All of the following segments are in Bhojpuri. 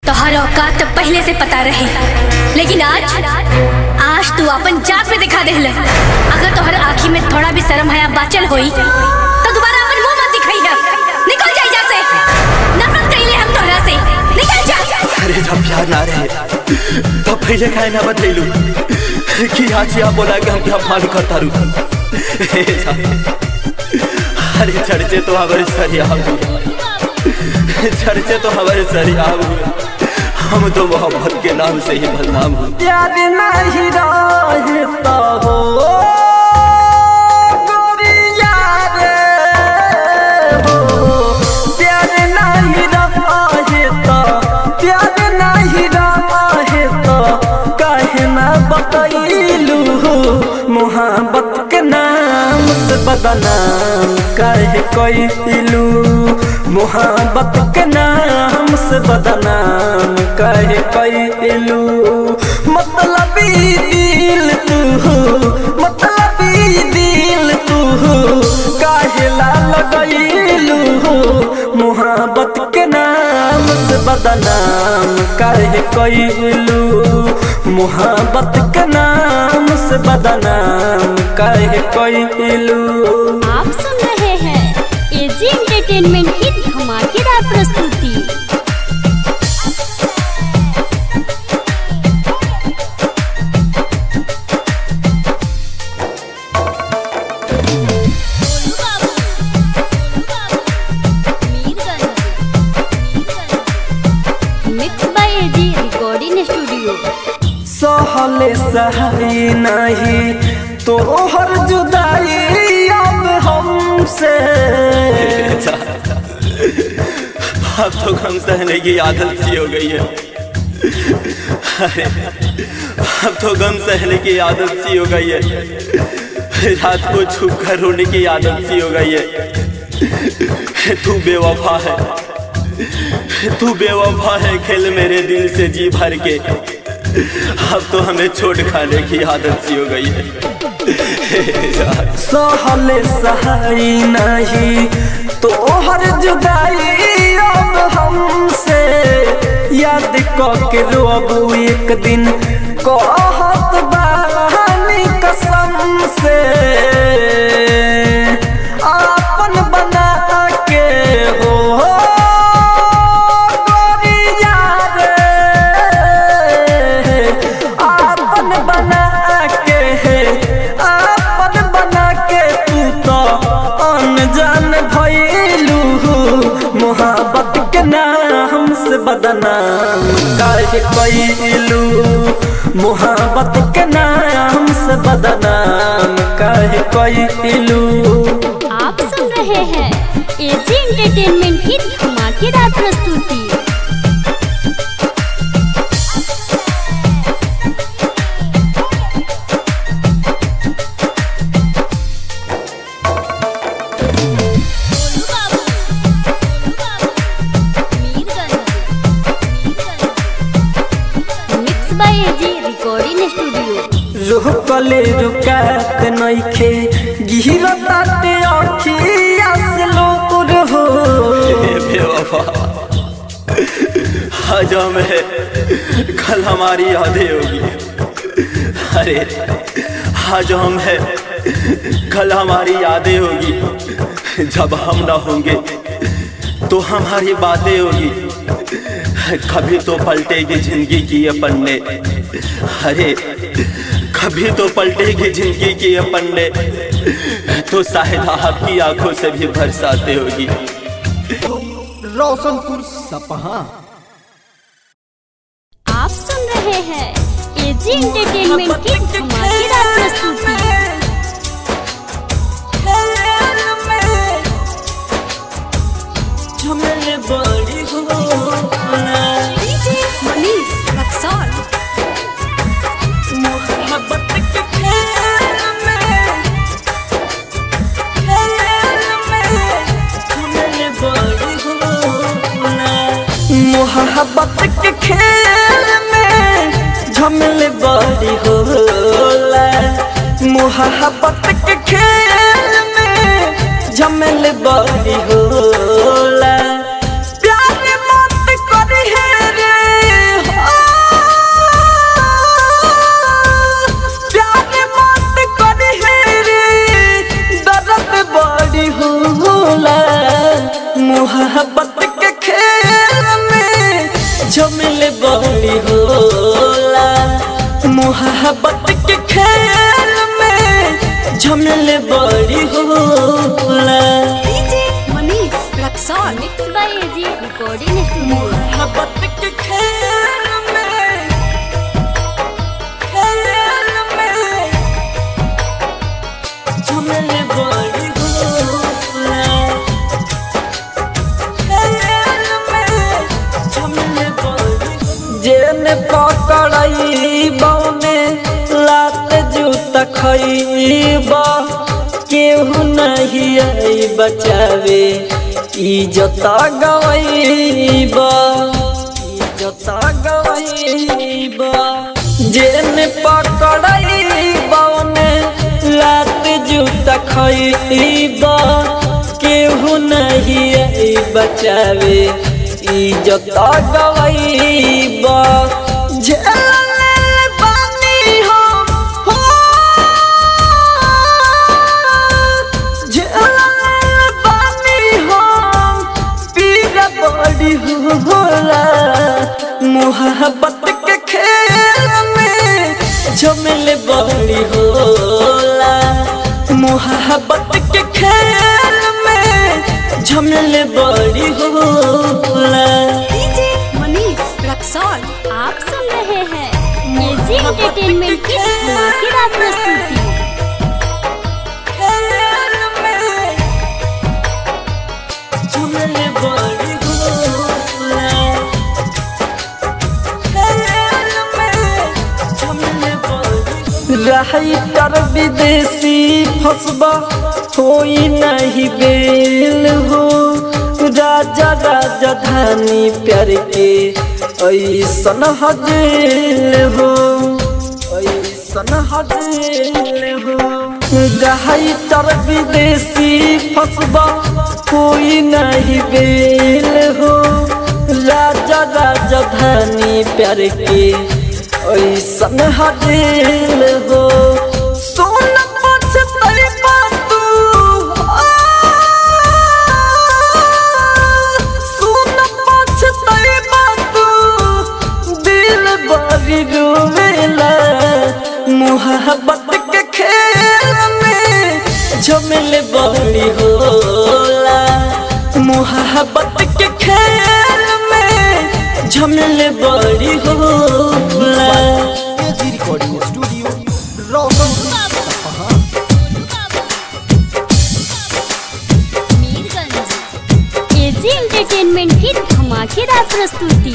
तोहर औकात तो पहले से पता रहे लेकिन आज आज तू अपन जात पे दिखा देहले अगर तोहर आँखी में थोड़ा भी शर्म हया बाचल होई तो दोबारा अपन मुंह मत दिखाई है निकल जा यहाँ से नफरत कइले हम तोहरा से निकल जा अरे जब प्यार ना रहे तब पहले काहे ना बतैलू कि आज या बोला कि हम क्या मान करता रू अरे चर्चे तो हमारे सरिया चर्चे तो हमारे सरिया हम तो मोहब्बत के नाम से ही बदनाम हूँ प्यार नहीं रहता हो गोरिया रे हो प्यार नहीं रहता प्यार नहीं रहता काहे ना बतैलू मोहब्बत के नाम से बदनाम काहे कैलू मोहब्बत के नाम से बदनाम काहे कैलू मतलब दिल तू मतलब दिल तू काहे ला लगैलू मोहब्बत के नाम से बदनाम काहे कैलू मोहब्बत के नाम से बदनाम काहे कैलू आप सुन रहे हैं एजी एंटरटेनमेंट की धमाकेदार प्रस्तुति mix by AG recording studio सहले सही नहीं तो हर जुदाई अब हमसे अब तो गम सहने की आदत सी हो गई है अरे अब तो गम सहने की आदत सी हो गई है रात को छुप कर रोने की आदत सी हो गई है तू बेवफा है तू बेवफा है खेल मेरे दिल से जी भर के अब तो हमें छोड़ खाने की आदत सी हो गई है सहले सही नहीं तो हर जुदाई अब हमसे याद के रोबू एक दिन कहत बानी कसम से आपन बना के हो गोरिया रे आपन बना के आपन बना के तू तो अनजान भइलू मोहब्बत के नाम से बदनाम काहे कैलू मोहब्बत के नाम से बदनाम काहे कैलू आप सुन रहे हैं एजी एंटरटेनमेंट की धमाकेदार प्रस्तुति mix by AG recording studio रुकले रुकात नइखे गिरताटे अखिया से लोर हो बेवफा आज हमें कल हमारी यादें होगी अरे आज हम है कल हमारी यादें होगी जब हम ना होंगे तो हमारी बातें होगी कभी तो पलटेगी जिंदगी की ये पन्ने अरे कभी तो पलटेगी जिंदगी की ये पन्ने तो शायद आपकी आंखों से भी बरसाते होगी रोशनपुर सपहा आप सुन रहे हैं एजी एंटरटेनमेंट की धमाकेदार प्रस्तुति झमेले बड़ी हो मनीष रक्सौल मोहब्बत के खेल में खेल में झमेले बड़ी हो मोहब्बत के खेल में झमेले बड़ी होला मोहब्बत के खेल में झमेले बड़ी होला प्यार मत करी है रे झमेले बड़ी होला मोहब्बत के खेल में झमेले बड़ी होला mix by AG recording studio मोहब्बत के खेल में खेल में झमेले बड़ी होला खेल में झमेले बड़ी जेने पकड़ई बौने लात जूता खईबा केहू नहीं आई बचावे इज्जत गवईबा इज्जत गवईबा जेने पकड़ई बौने लात जूता खईबा केहू नहीं आई बचावे इज्जत गवईबा झेलले बानी हम हो झेलले बानी हम पीर बड़ी होला मोहब्बत के खेल में झमेले बड़ी होला मोहब्बत के खेल में झमेले बड़ी होला आप सुन रहे हैं एजी एंटरटेनमेंट की धमाकेदार प्रस्तुति खेल में झमेले बड़ी होला खेल में झमेले बड़ी रही कर विदेशी फसबा होई नहीं बेल हो राजा राजा धानी प्यार के ऐसन हजेल हो ऐसन हजेल हो रही तर विदेशी फसबा कोई नहीं बेल हो राजा राजा धानी प्यार के ऐसन हजेल हो सोन पछतई तू सोन पछतई तू दिल बड़ी रोवेला मोहब्बत के खेल में झमेले बड़ी होला मोहब्बत के खेल में झमेले बड़ी होला AG recording studio Roshan AG entertainment की धमाकेदार प्रस्तुति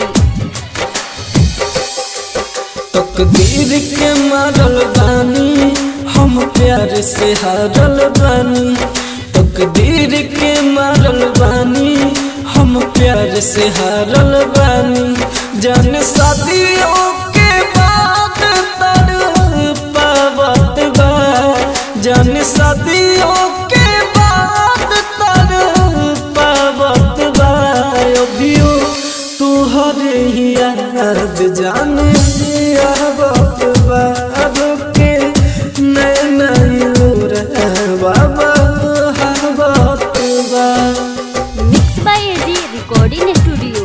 तकदीर के मारल बानी हम प्यार से हारल बानी तकदीर के मारल बानी हम प्यार से हारल बानी जान शादियों के बाद तर पावत बा जान शादियों के बाद तर पावत बा अभियो तुहरे ही याद जाने आवत बा के नैना लूर बाबा हवत बा mix by AG recording studio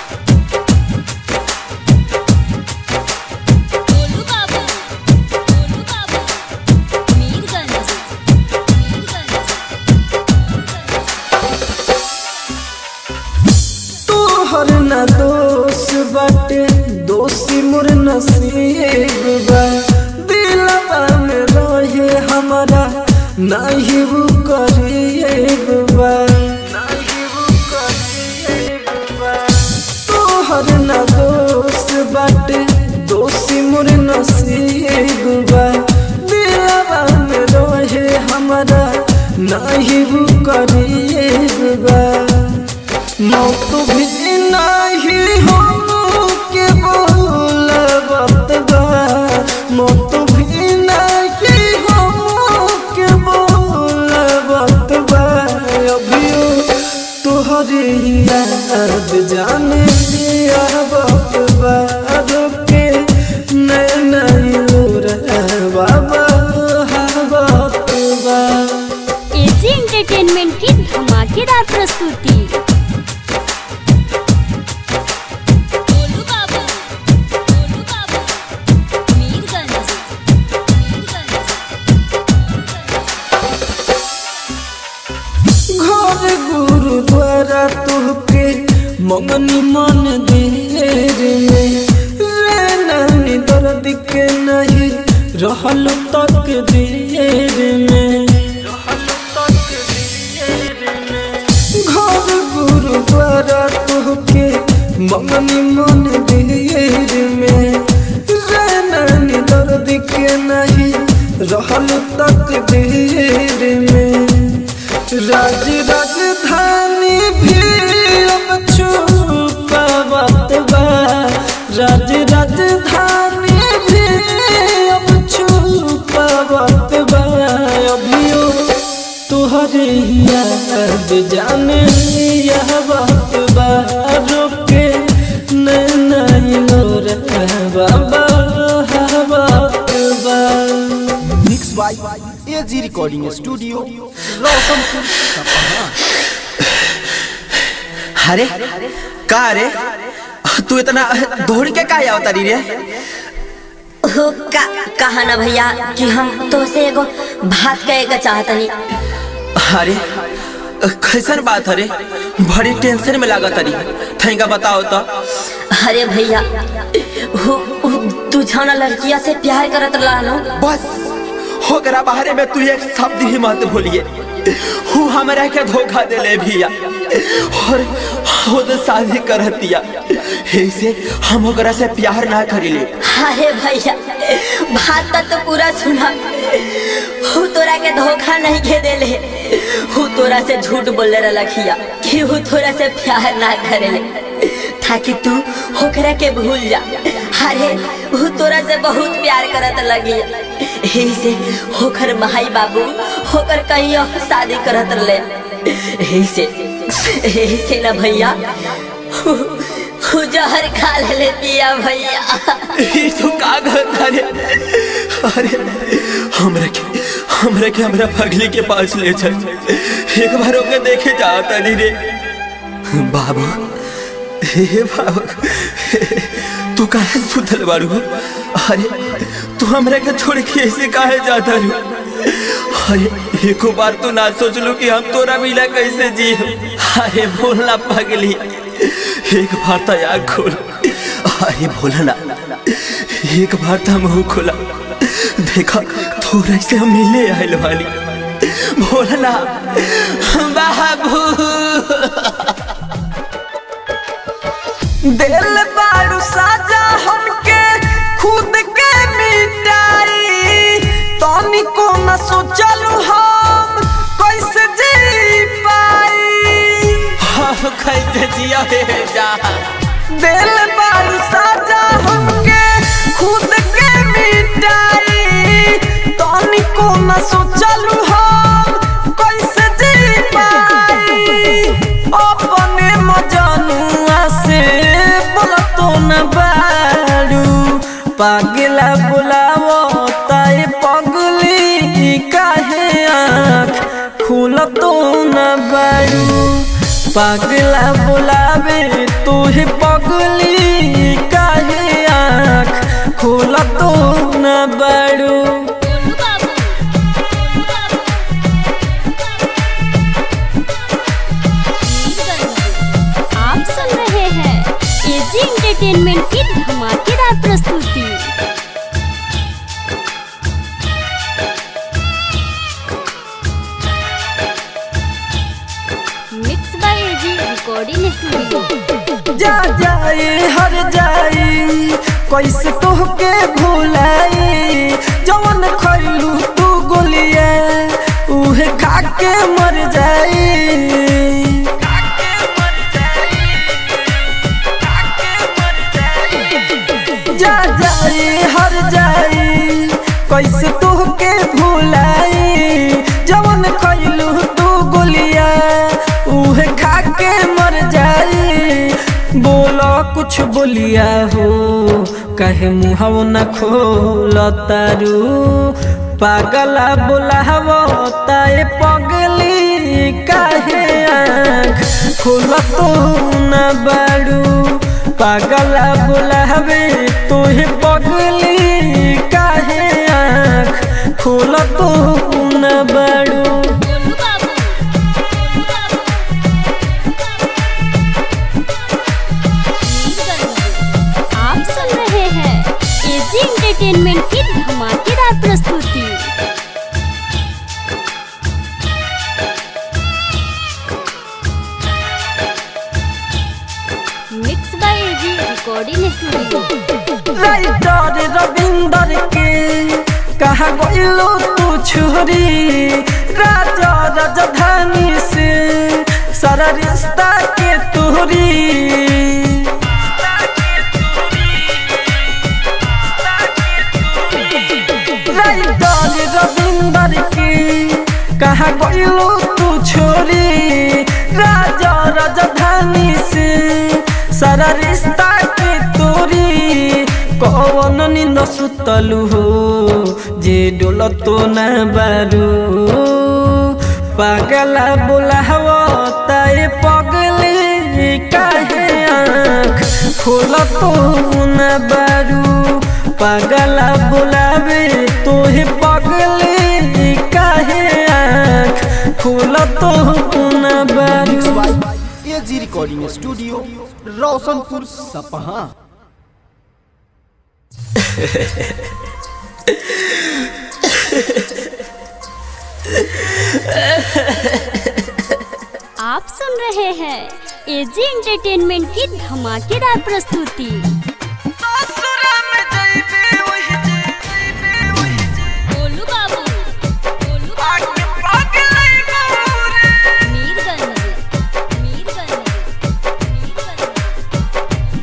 तोहर न दोष बाटे दोषी मोर नसीब बा दिलवा में रहे हमारा नहीं वो करीब बा नहीं वो करीब बा तोहर न दोष बाटे दोषी मोर नसीब बा दिलवा में रहे हमारा नहीं वो करीब बा मौत भी नहीं हम के बोलबत बा मौत भी नहीं हम के बोलबत बा अभियो तोहरे याद जाने आवत बा के नैना लूर बाबा हवत बा एजी एंटरटेनमेंट की धमाकेदार प्रस्तुति मंगनी मन देर में रे नानी दर्द के नहीं रहल तक देर में घर गुरुद्वारा तोहके मंगनी मन देर में रे नानी दर्द के नहीं रहल तक देर में राज राजधानी भी अब छुपावत बा राज राजधानी भी अब छुपावत बा अभियो तुहरे याद जाने यह बात बा रोके नैना लोर बाबा बात बा mix by AG recording studio Roshanpur सपना अरे का रे तू इतना दौड़ के का आवता री रे हो का कहा ना भैया कि हम तो से एगो बात कहे के चाहतनी अरे कैसन बात अरे बड़ी टेंशन में लागत अरे थैंका बताओ तो अरे भैया हो हो, तू जाना लड़किया से प्यार करत रहलो बस होकरा बाहरे में तू एक शब्द ही मत भूलिए हूँ हमरा के धोखा दे ले भैया और खुद शादी कर दिया ऐसे हम ओकरा से प्यार ना करिले अरे भैया बात तो पूरा सुना हु तोरा के धोखा नहीं के देले हु तोरा से झूठ बोले रखिया कि हु तोरा से प्यार ना करेले ताकि तू होकरा के भूल जा अरे हु तोरा से बहुत प्यार करत लगी यही से होकर भाई बाबू होकर कहीं और शादी करत रहे यही से यही से ना भैया हु हु जहर खा ले पिया भैया ये तो का करता रे अरे हमरा के हमरा के हमरा पगली के पास ले चल एक बार ओके देखे जाता नहीं रे बाबू हे बाबू तू काहे सुतल बारू अरे तू हमरा के छोड़ के ऐसे काहे जाता रू अरे एको बार तो ना सोचलू कि हम तोरा मिला कैसे जी अरे बोलना पगली एक बार तो आग खोल अरे बोलना एक बार तो मुंह खोला देखा थोड़ा से हम मिले आयल वाली बोलना बाबू दिल बारू साजा हमके खुद के मिटाई तनी को न सोचलू हम कैसे जी पाई हम कैसे जिया हे जा दिल बारू साजा हमके खुद के मिटाई तनी को न सोचलू हम कैसे जी पाई अपने मजनुआ से बोलतो न बारू पागला बुलावो ताए पगली काहे आँख खुलतो न बारू पागला बुलावे तुहे पगली काहे आँख खुलतो न बारू गोलू बाबू गोलू बाबू आप सुन रहे हैं एजी एंटरटेनमेंट की धमाकेदार प्रस्तुति mix by AG recording studio जा जाए हर जाए कैसे तोहके भुलाई जवन खैलू तू गोलिया उहे खा के मर जाई जा जाए हर जाए कैसे तोहके भुलाई जवन खैलू तू गोलिया उहे खा के मर जाई बोलो कुछ बोलिया हो कहे मुहव न खोल तारू पागला बोलावो ताए पगली काहे आँख खोल तो न बारू पागला बोलावे तोहे पगली काहे आँख खोल तो न बारू गोलू बाबू गोलू बाबू एजी एंटरटेनमेंट की धमाकेदार प्रस्तुति mix by AG recording studio writer Ravinder के कहा गइलो तू छोरी राजा राजधानी से सारा रिश्ता के तोरी राइटर रविंदर के कहा गइलो तू छोरी राजा राजधानी से सारा रिश्ता के तोरी कौन निंद सुतलु हो जे डोल तो न बारू पागला बोलावो ताए पगले काहे आँख खोल तो न बारू पागला बोलावे तोहे पगले काहे आँख खोल तो न बारू एजी रिकॉर्डिंग स्टूडियो रोशनपुर सपहा आप सुन रहे हैं एजी एंटरटेनमेंट की धमाकेदार प्रस्तुति गोलू बाबू गोलू बाबू मीरगंज मीरगंज मीरगंज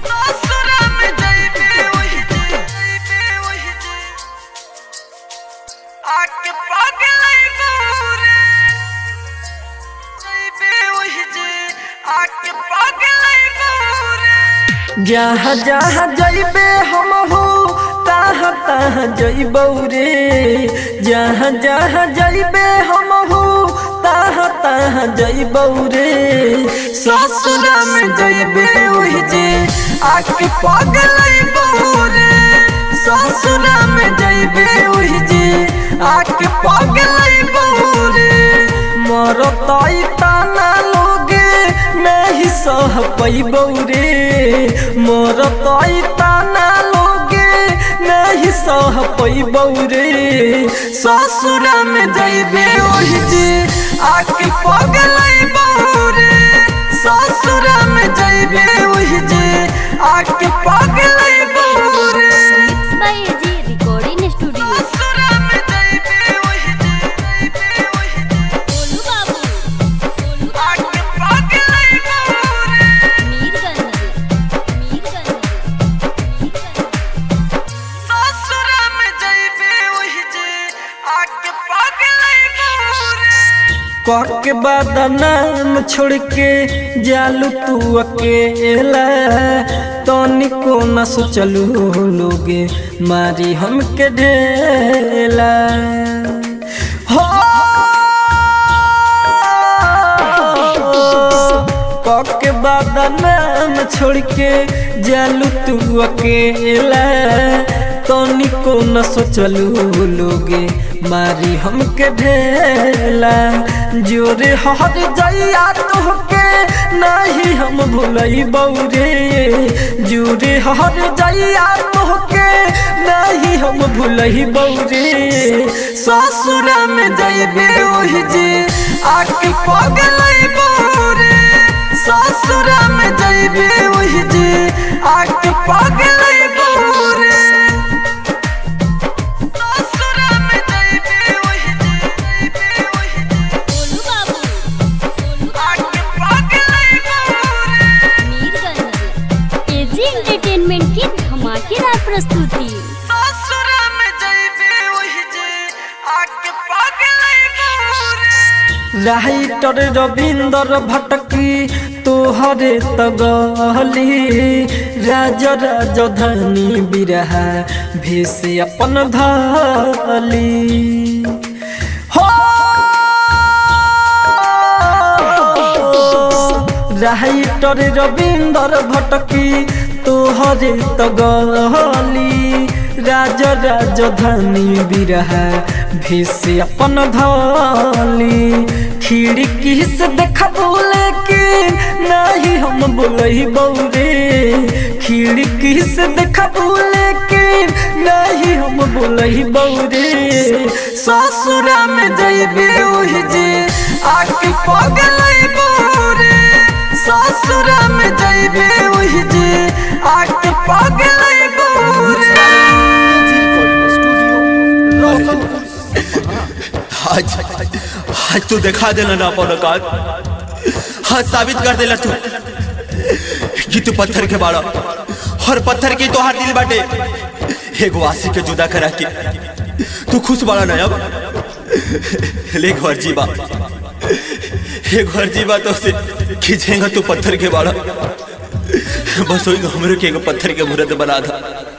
जहाँ जहाँ जइबे हम हो तहाँ तहाँ जइबौ रे जहाँ जहाँ जइबे हम हो तहाँ तहाँ जइबौ रे ससुरा में जइबे ओहि जे आके पगलैबौ रे ससुरा में जइबे ओहि जे आके पगलैबौ रे मरतई ताना लोगे नहीं सह पैबौ रे मोर तई ताना लोगे नहीं सह पैबौ रे ससुरा में जइबे ओहि जे आके पगलैबौ रे ससुरा में जइबे ओहि जे आके पगलैबौ रे mix by AG recording studio ससुरा में जइबे ओहि जे जइबे ओहि जे गोलू बाबू गोलू बाबू आके पगलैबौ रे मीरगंज मीरगंज मीरगंज ससुरा में जइबे ओहि जे आके पगलैबौ रे कह के बदनाम छोड़ के जालू तू अकेला तनिको न सोचलू लोगे मारी हमके ढेला हो कह के बदनाम छोड़ के जालू तू अकेला तनिको न सोचलू लोगे मारी हमके ढेला जोरे हर जइया तोहके नहीं हम भूलई बौरे जोरे हर जइया तोहके नहीं हम भूलई बौरे ससुरा में जइबे ओहि जे आके पगलई बौरे ससुरा में जइबे ओहि जे आके पगलई बौरे ससुरा में जइबे ओहि जे जइबे ओहि जे गोलू बाबू गोलू आके पगलई बौरे मीरगंज एजी एंटरटेनमेंट की धमाकेदार प्रस्तुति ससुरा में जइबे ओहि जे आके पगलई बौरे राइटर रविंदर भटकी तोहरे तगली राज राजधानी बिरहा भेष अपन धली हो राइटर रविंदर भटकी तोहरे तगली राज राजधानी बिरहा भेष अपन धली खिड़की से देखबो लेकिन नहीं हम बोलही बौरे खिड़की से देखबो लेकिन खातिर नहीं हम बोलही बौरे ससुरा में जइबे ओहि जे आके पगलई बौरे ससुरा में जइबे ओहि जे आके पगलई बौरे आज आज तू दिखा देला ना अपन औकात हाँ साबित कर देला तू कि तू पत्थर के बाड़ा और पत्थर की तोहार दिल बाटे एगो आशी के जुदा करा के तू खुश बाड़ा ना अब ले घर जीवा एक घर जीवा तो से खींचेगा तू पत्थर के बाड़ा बस वही हमरे के एगो पत्थर के मूर्त बना था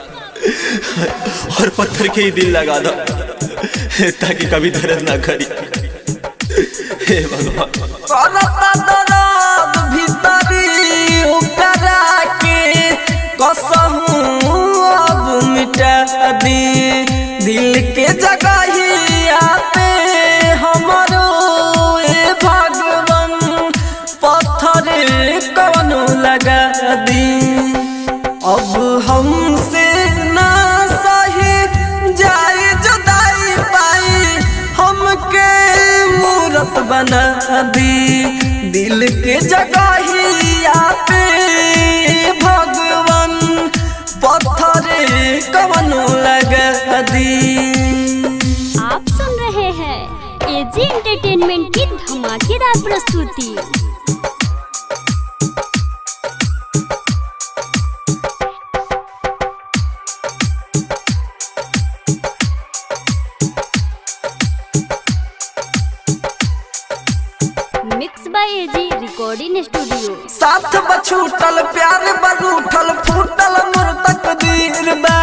और पत्थर के ही दिल लगा दो ताकि कभी दर्द ना करी हे भगवान करता दर्द भीतरी ओकरा के कसहू अब मिटा दी दिल के जगहिया पे हमरो ए भगवान पत्थर कवनो लगा दी अब हमसे ना सही जाए जुदाई पाई हमके मूरत बना दी दिल के जगहिया पे भगवान पत्थर कवनो लगा दी आप सुन रहे हैं एजी एंटरटेनमेंट की धमाकेदार प्रस्तुति mix by AG recording studio साथ बछूटल प्यार बरूठल फूटल मोर तकदीर बा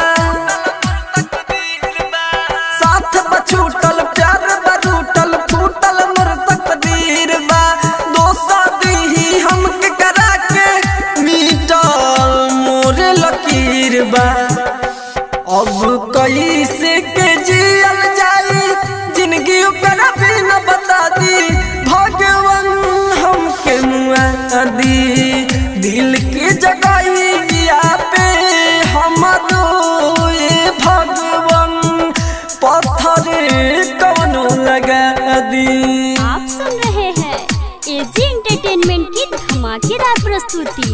साथ बछूटल प्यार बरूठल फूटल मोर तकदीर बा दोसा दीही हमके करा के मीटल मोर लकीर बा अब कैसे के जियल जाई जिंदगी ओकरा भी न बता दी भगवान हमके मुआ दी दिल की जगहिया पे हमरो ये भगवान पत्थर कवनो लगा दी आप सुन रहे हैं एजी एंटरटेनमेंट की धमाकेदार प्रस्तुति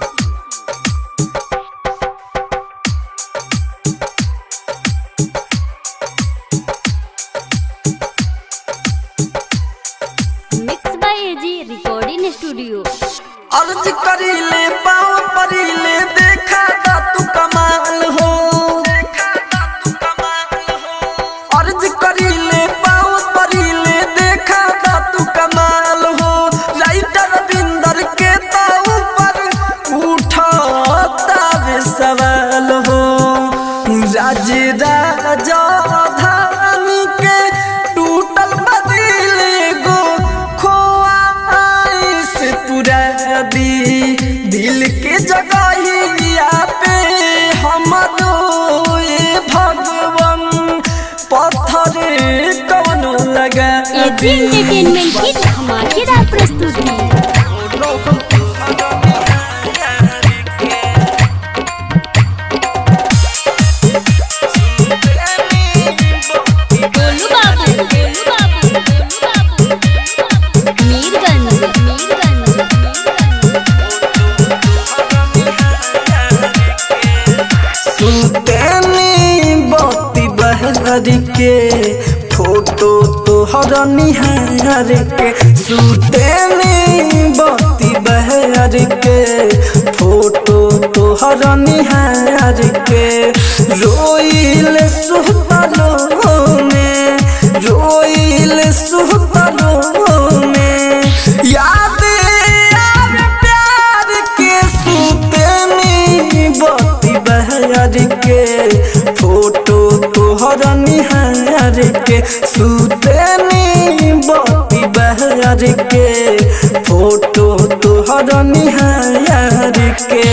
mix by AG recording studio अर्ज करीले पाँव परीले देखा दा तू कमाल हो अर्ज करीले पाँव परीले देखा दा तू कमाल हो राइटर बिंदर के तो ऊपर उठाता वे सवाल हो राज राजा धानी के टूटल बदिल गो खोआ से पूरा दी दिल के जगहिया पे हमरो ये भगवान पत्थर कवनो लगा एजी एंटरटेनमेंट की धमाकेदार प्रस्तुति गोलू बाबू गोलू बाबू गोलू बाबू मीरगंज मीरगंज सुतेनी बत्ती बहर के फोटो तोहर निहार के सुतेनी बत्ती बहर के फोटो तोहर निहार के रोइल सुतलो में रोइल सुतलो में याद आवे प्यार के सुतेनी बत्ती बहर के फोटो तोहर निहार के सुतेनी बत्ती बहर के फोटो तोहर निहार के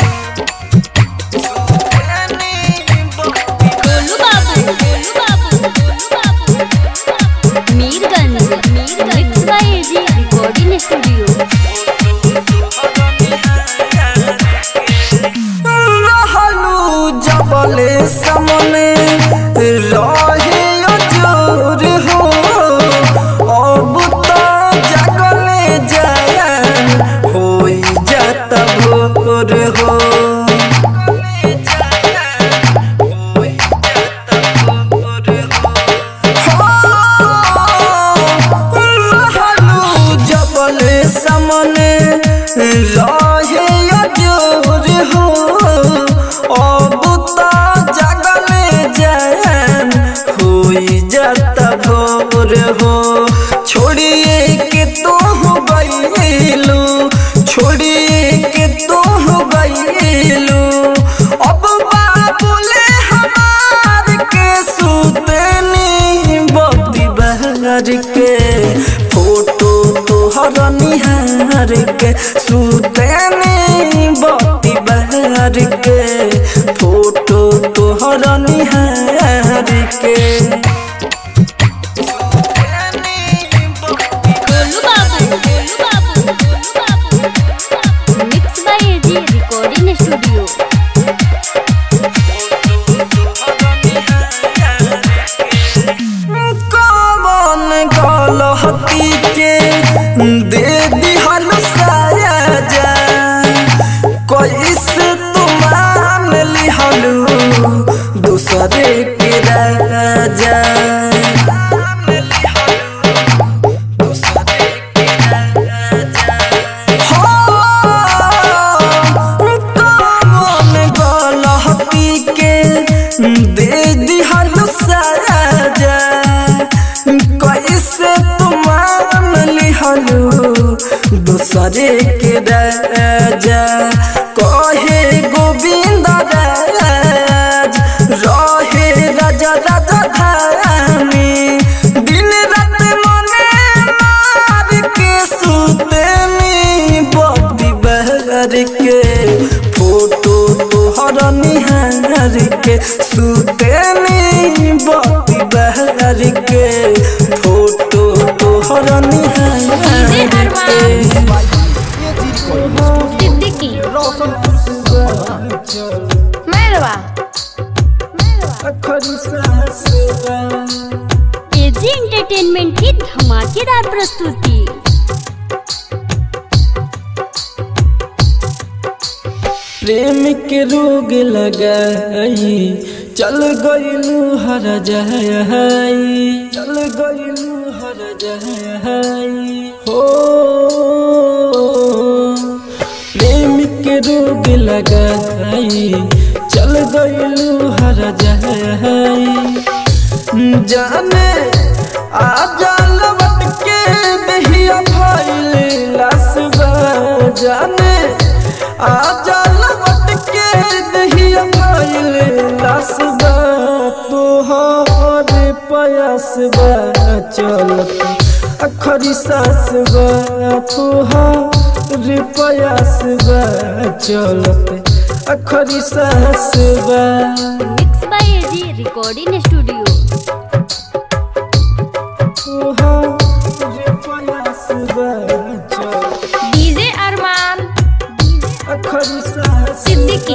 गोलू बाबू गोलू बाबू गोलू बाबू Mirganj Mirganj mix by AG recording studio रहलू जब जबले सामने रहे अजोर हो अब तो जगले जान होई जाता भोर हो जबले सामने रहे अजोर हो अब तो जगले जान होई जाता भोर हो छोड़िए के तो हो गईलू छोड़िए के तो हो गईलू अब बाबूले हमार के सुतनी बत्ती बहर के फोटो तोहर निहार के सुतनी बत्ती बहर के फोटो तोहर निहार के गोलू बाबू गोलू बाबू गोलू बाबू mix by AG recording studio कौन गलती के दे दिहल साया जा कैसे तुमान लिहलू दूसरे के राजा कौन गलती के दे दिहल साजा कैसे तुमान लिहलू दूसरे के राजा कहे गोविंद राज रहे राजा राजा धानी दिन रात मने मार के सुतनी बत्ती बहर के फोटो तोहर निहार के सुतनी बत्ती बहर के फोटो तोहर निहार के सिद्दीकी रोशनपुर से मैरवा एजी एंटरटेनमेंट की धमाकेदार प्रस्तुति प्रेम के रोग लगाई चल गईलू हर जहाई चल गईलू हर जहाई हो प्रेम के रोग लगाई चल गईलू हर जहाई जाने आ जाल बट के दहिया भइल लसबा जाने आ जाल बट के दहिया भइल लसबा तोहर पयसबा चलत अखरी सासबा तोहर पयसबा चलत अखरी सासबा mix by AG recording studio DJ Arman Siddiqui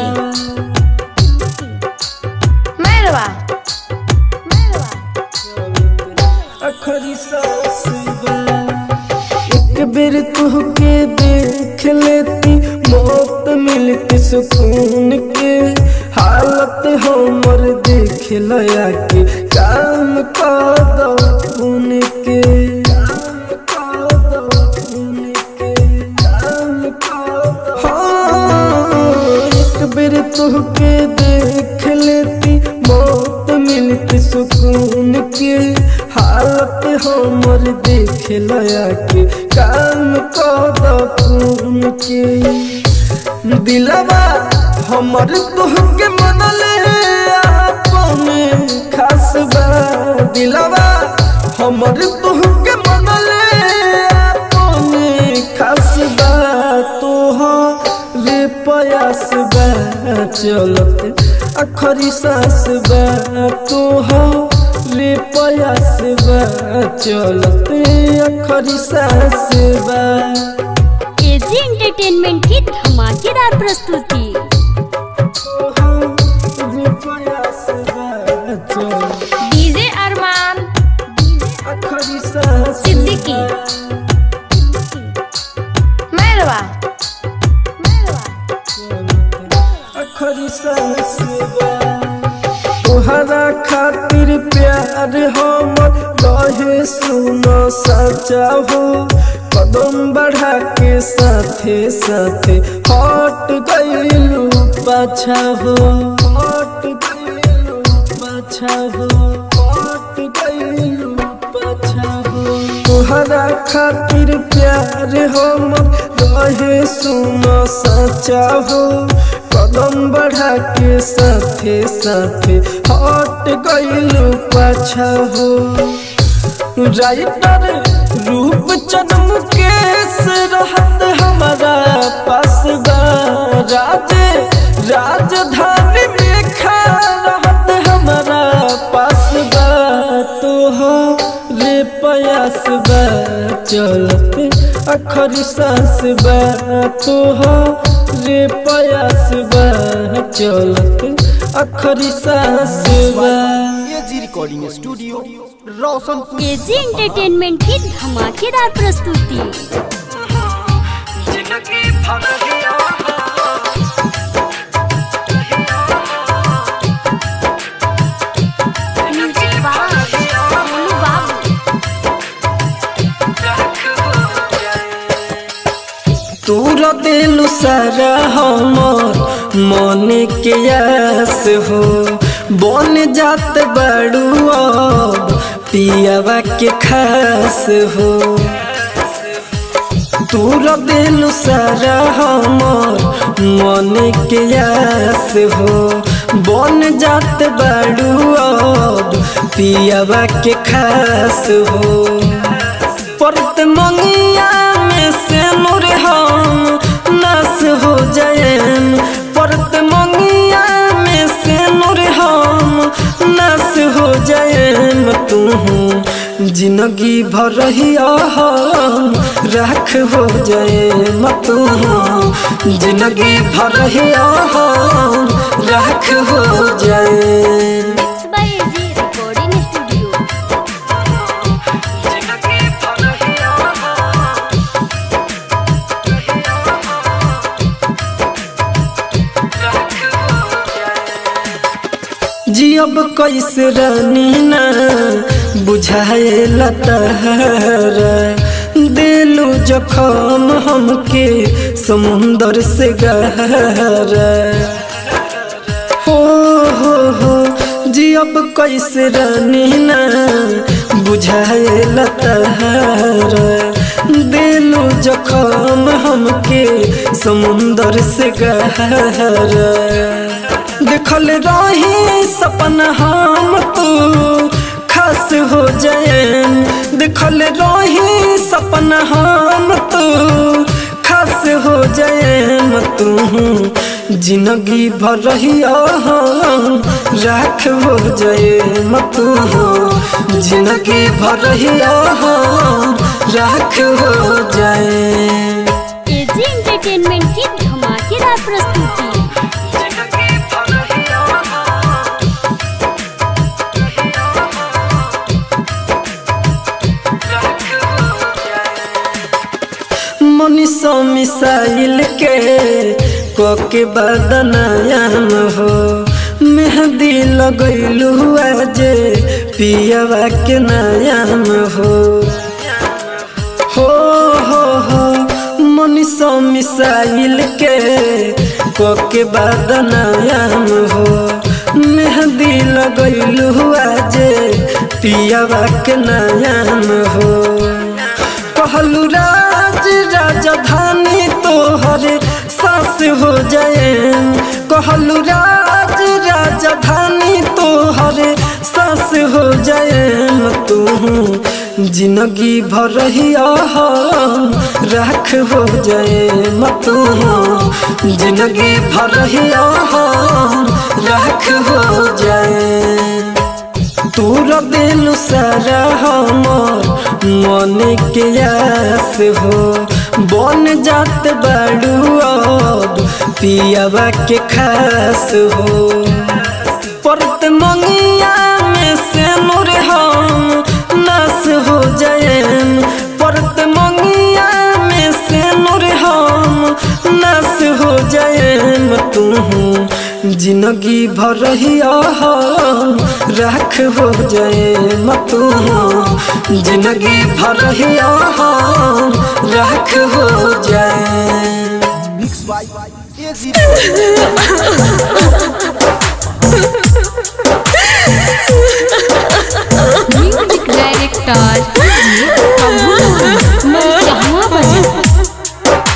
Mairwa एक बेर तुहके देख लेती मौत मिलती सुकून के हालत हमर देख लया के काम कर दो खून के काम कर दो खून के काम कर दो हाँ, एक बेर तुहके देख लेती मौत मिलती सुकून के हालत हमर देख लया के काम कद खून के दिलवा हमर तुहके मनले अपने खास बा दिलवा हमर तुहके मनले अपने खास बा तोहरे पयास बा चलत अखरी सास बा तोहरे पयास बा चलत अखरी सास बा एजी एंटरटेनमेंट की धमाकेदार प्रस्तुति तोहरे प्यार हमर रहे सुनो सचा हो कदम बढ़ा के साथे साथे हट गइलू पाछा हो हट गइलू पाछा हो हट गइलू पाछा हो तोहरा खातिर प्यार हमर रहे सुनो सचा हो कदम बढ़ा के साथे साथे हट गइलू पाछा हो राइटर रूप चंद केस रहत हमारा पास बा राज राजधानी में खा रहत हमारा पास बा तो हो रे प्रयास बा चलते अखर सांस बा तो हो रे प्रयास बा चलते अखर सांस बा AG recording studio Roshanpur AG entertainment की धमाकेदार प्रस्तुति जिंदगी भर हिया म्यूजिक बाय मोनू बाबू तूर दिल सारा हमर मन के आस हो बन जात बड़ू अब पियावा के खास हो तूर दिल सारा हमर मन के आस हो बन जात बड़ू अब पियावा के खास हो परत मंगिया में से नूर हम नास हो जाएन परत मंगिया में से नूर हम नास हो जाएन तू जिंदगी भर रहिया हम राख हो जाए तू जिंदगी भर रहिया हम राख हो जाए mix by AG recording studio जिंदगी भर हिया जियब कैसे रानी ना बुझाए लतहरा दिलू जखम हमके समुंदर से गहरा हो हो हो जियब कैसे रानी ना बुझाए लतहरा दिलू जखम हमके समुंदर से गहरा देखल रही सपना हम तू खास हो जाएन देखल रही सपना हम तू खास हो जाएन तू जिंदगी भर रहिया हम राख हो जाए तू जिंदगी भर रहिया हम राख हो जाए एजी एंटरटेनमेंट की धमाकेदार प्रस्तुति जिंदगी भर हिया मनीषो मिसाइल के कोके बदनायाम हो मेहंदी लगैलू आज पियावा के नायाम हो हो हो हो मनीषो मिसाइल के कोके बदनायाम हो मेहंदी लगैलू आज पियावा के नायाम हो कहलू राज राजधानी तोहरे सास हो जाए कहलू राज राजधानी तोहरे सास हो जाए तू जिंदगी भर रहिया हम राख हो जाए तू जिंदगी भर रहिया हम राख हो जाए तूर दिल सारा हमर मन के आस हो बन जात बड़ू अब पियावा के खास हो परत मंगिया में से नूर हम नास हो जाएन परत मंगिया में से नूर हम नास हो जाएन तू जिंदगी भर रहिया हम राख हो जाए मतू जिंदगी भर रहिया हम राख हो जाए mix by AG recording music director Prabhu मैं चाहवा बजा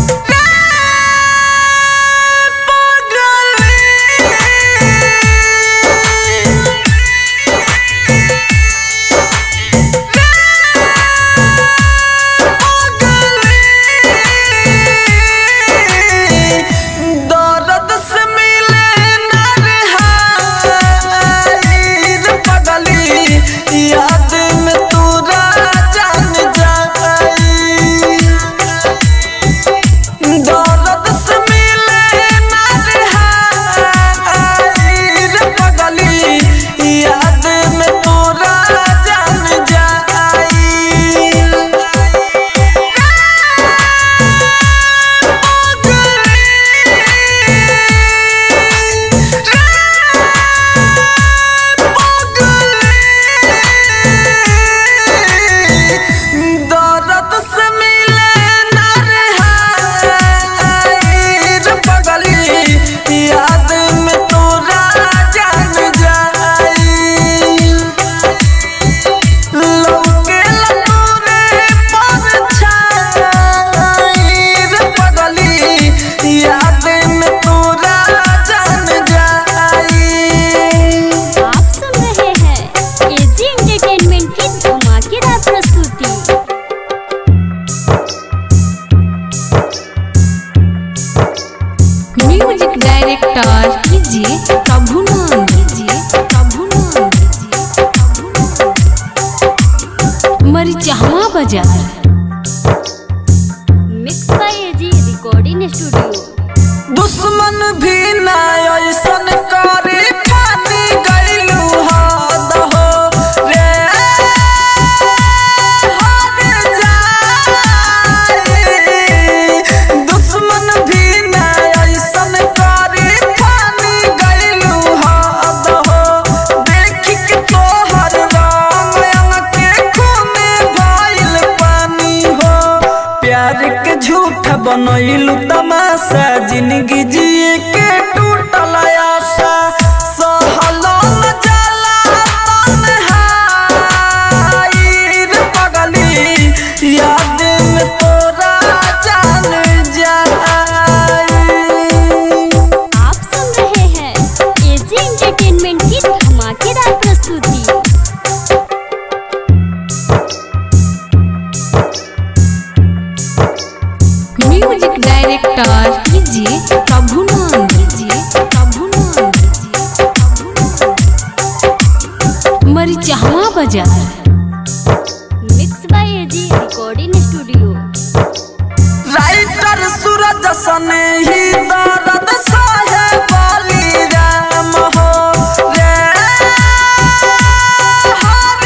दर्द से मिले ना रिहाई रे पगली याद में तू जान जाई दर्द से मिले ना रिहाई रे पगली याद में तू जान जाई दर्द से मिले ना रिहाई रे पगली याद में तोरा जान जाई लौके लतोरे परछाई रे पगली याद में तोरा जान जाई आप सुन रहे हैं एजी एंटरटेनमेंट की धमाकेदार प्रस्तुति म्यूजिक डायरेक्टर कीजिए प्रभु नाम कीजिए प्रभु नाम कीजिए प्रभु नाम मरी चाहवा बाजार mix by AG recording studio दुश्मन भी ना ऐसन करे फानी गइलू हद हो रे हद जाई दुश्मन भी ना ऐसन करे फानी गइलू हद हो देखि के तोहर रंग अंग के खूने भइल पानी हो प्यार के झूठ बनैलू तमाशा जिंदगी जिए के टूटल आशा सहलो न जाला तन्हाई रे पगली याद में तोरा जान जाई आप सुन रहे हैं एजी एंटरटेनमेंट की धमाकेदार प्रस्तुति म्यूजिक डायरेक्टर कीजिए प्रभु नाम कीजिए प्रभु नाम कीजिए प्रभु नाम मरी चाहवा बाजार mix by AG recording studio writer Suraj सने ही दर्द सहे बाली राम हो रे हर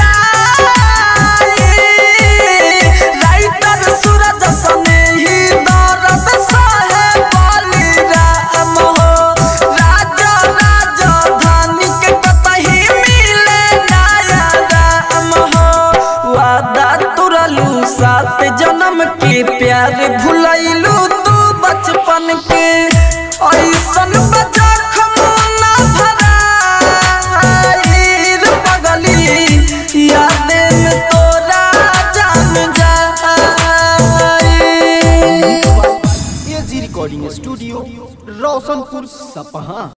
जाई राइटर सूरज सने ही दर्द सहे बाली राम हो राजा राजधानी के कतही मिले नया राम हो वादा तुरलू सात जन्म के प्यार भुलैलू तू बचपन के ऐसन बजा खमोना भराई रे पगली याद में तोरा जान जाई एजी रिकॉर्डिंग स्टूडियो रोशनपुर सपहा